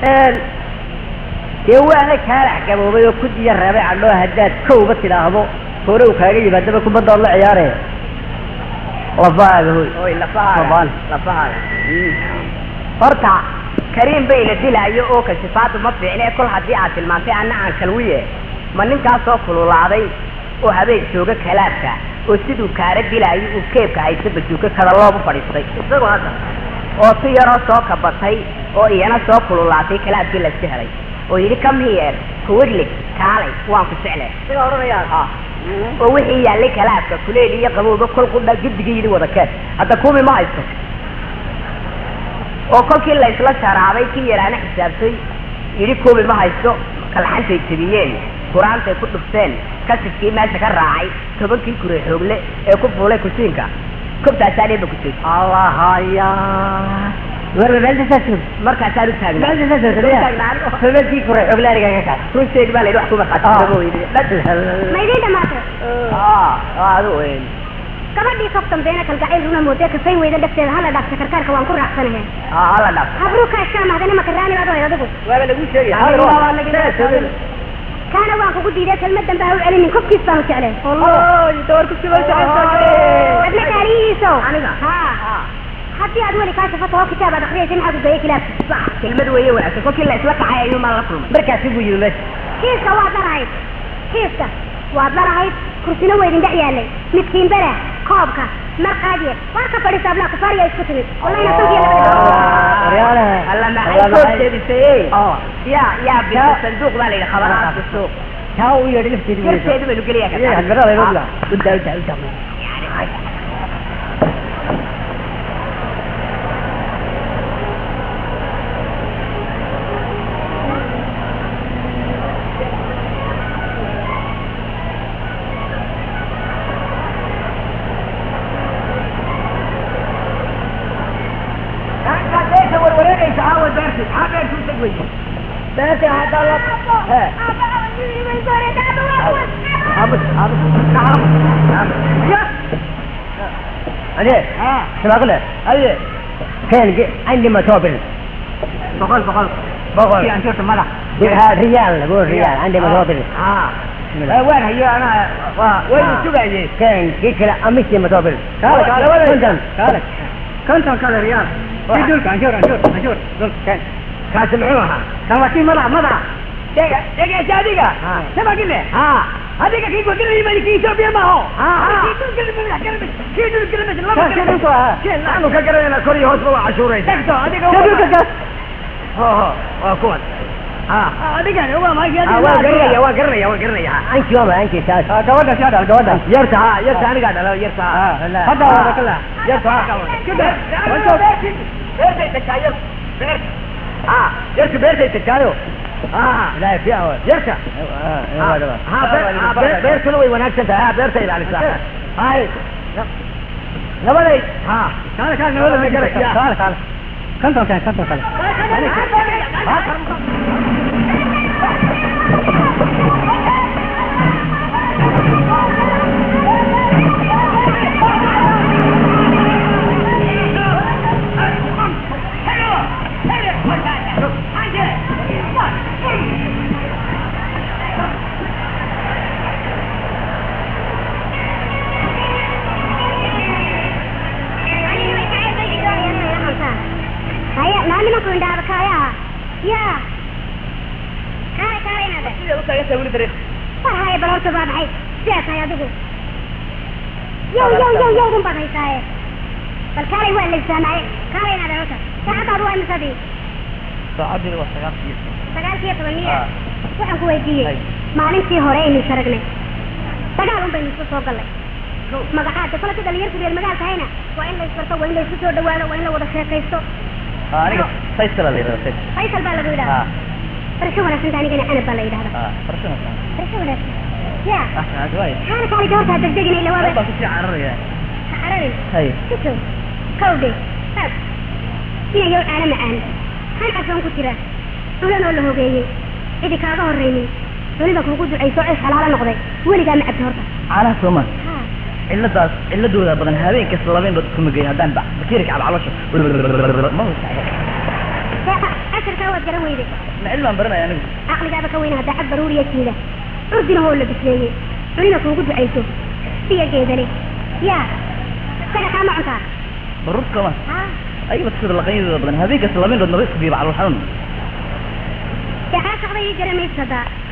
dee waana kaalax gaboobay oo ku diya reebay cadhoo haddaad kowba tidhaahdo hore uu kaaga yimaadaba kubaddaad la ciyaare lafahaaga hoy oy lafahaaga Mabaan. lafahaaga horta kariim bay la dilaayo oo kashifaadu ma fiicne kol haddii aad tilmaantay anna aan kalwiye ma ninkaasoo kululaaday oo habeen jooga kalaabka oo siduu kaara dilaayo uu keebka haysta bajuuka kada loobu fadhiistay isagu hadda oo si yaroo soo kabatay oo iyana soo kululaatay kalaabkii layska helay oo yidhi come here kuwadlig kaalay waan ku jeclay siga odhanayaa oo wixii yaallay kalaabka kuleyl iyo qabowga kol qudha guddiga yidhi wada keen hadda kuumi ma haysto oo kolkii la isla sharaabay kii yaraana xisaabtay yidhi kuumi ma haysto kalxantay jebiyeen qur-aantay ku dhufteen kasifkii meesha ka raacay tobankii kure xoogle ee ku fuulay kusiinka kobtaasaa dheeba ku jeed allahaya warba meeltasaas markaasaan u taagnaa meeltasaas sababkii kore xoglaaniga ka kaas run sheeg baa la yidhi wax kuma qaatay ma idiin dhamaatay adu weyn gabadhii kaftan beena kalgacayl runa moodee kafay weyda dhagteeda hala dhaafta karkaarka waan ku raacsanahe hala dhaaf habruu kaashaa mahdana makaraani baad ohayd adigu waaba lagu sheegay kaana waan kugu diiday kelmad dambe ha u celinin kofkiis baan u jeclay adna kaaliyihiiso Aniga? ha haddii aad weli kaa shafato oo kitaab aad akriyaysa maxaad ugeeyay kilaabka kelmad weeye wanaagsan kolkii la isla kacay ayuu maa la kulmay markaasi buu yimi meesha kiiska waad larahayd kiiska waad larahayd kursina weydin dhex yaalay midkiin bere koobka marqaadiye waa ka fadhiisa ablaa kufaariya isku timid wallayna sankiya Waryaalaha. alla maxay Alla soo maxay- jeedisay Oo. yaa yaa bisa sanduuq baa la yidhi khabaraadka suuq taa u yeedhi lafteedi buu yeedhi. yarteedu baynu geliyaa Iyaga hadbarada ay ogla. Udda, udda, udda. beerta hadda la He. Abus, abus. عليه شو بقول لك؟ ايه كان جي- عندي متوبل boqol boqol بقول kii aan joogta madax ها ريال بقول ريال عندي متوبل ها بسم الله. waan hayo ana waa waynu آه. sugayey كان كيك لا امشي متوبل كالك، على ولا- كنتم كالك konton kale riyaal Waxa. kii dulka anjoor anjoor anjoor dulka كاسمعوها kan waa kii madax madax dega degeesa adiga ها sabagile ها adiga kii gogilay bani kii Ethiopia ma ho ها ها kii dulka madax kalmad kii dulka madax laba كان kalmad كده ها keen la أنا كجرا كوري هوس بوا عشورين tagto adiga كده waa كده ها ها وكون ها adiga waa ma ها وقرنيا وقرنيا وقرنيا أنت يوم أنت شاش gabadha shaada gabadha يرتا ها يرتا أنا قاعد على يرتا ها لا hadda wada kala يرتا كده بيرتي تكايو بيرت ها يرتا بيرتي تكايو ها لا في أول يرتا ها ها بيرتا لو يوناك أنت ها بيرتا إلى على الساحة هاي لبدي ها kaale kaale wala ma garay تعال تعال konton kale konton kale haya naa nimanku indhaaba kaayaha ya kaale kaale inaade war haya bal horta baa dhaxay sidaa tahay adigu yow yow yow yow dun baad haysaaye bal kaalay waa legsaanaaye kaale inaade horta saacadaadu waa imisadii saacadii waa sagaal sagaalkiiyo toban miya waxaan ku weydiiyey maalintii hore aynu is aragnay dagaal un baynu isku soo gallay magacaada kolka dhalinyarku reer magaal tahayna waa in la isbarto waa in la isku soo dhawaado waa in la wada sheekaysto aniga faysal la yiraahdo faysal faysal baa lagu yidhahda barasho wanaagsan anigana anab baa la yidhahda ah farshana barasho wanaagsan ya ah adwaay xaala kaali gabartaa degdegina ila waaba baa ku sii cararaya ha cararin hay sito kawdhe taag inayow caano macaan han casoon ku jira culan oo la hogeeyey cidi kaaga horraynin weliba kuugu ducayso ceesh halaalo noqday weligaa ma cabti horta caanaha soomaan ha ciladaas ciladooda badan habeen kasta labeen bad kuma geyn haddaan ba bakiirka cab calosha ma ag cashirkaa waad garan weyday ma cilmaan baranaya anigu caqligaaba ka weyna haddaa cad baruuriya jiida curdina hoo la bisleeyey cunina kuugu ducayso siya geedale yaa isaga kaa ma cuntaa baruur kama haa ayaba sida laqanyadooda badan habeen kasta laba indhood naba isku biiba calool xanuun dee caashaqda ii garan maysa haddaa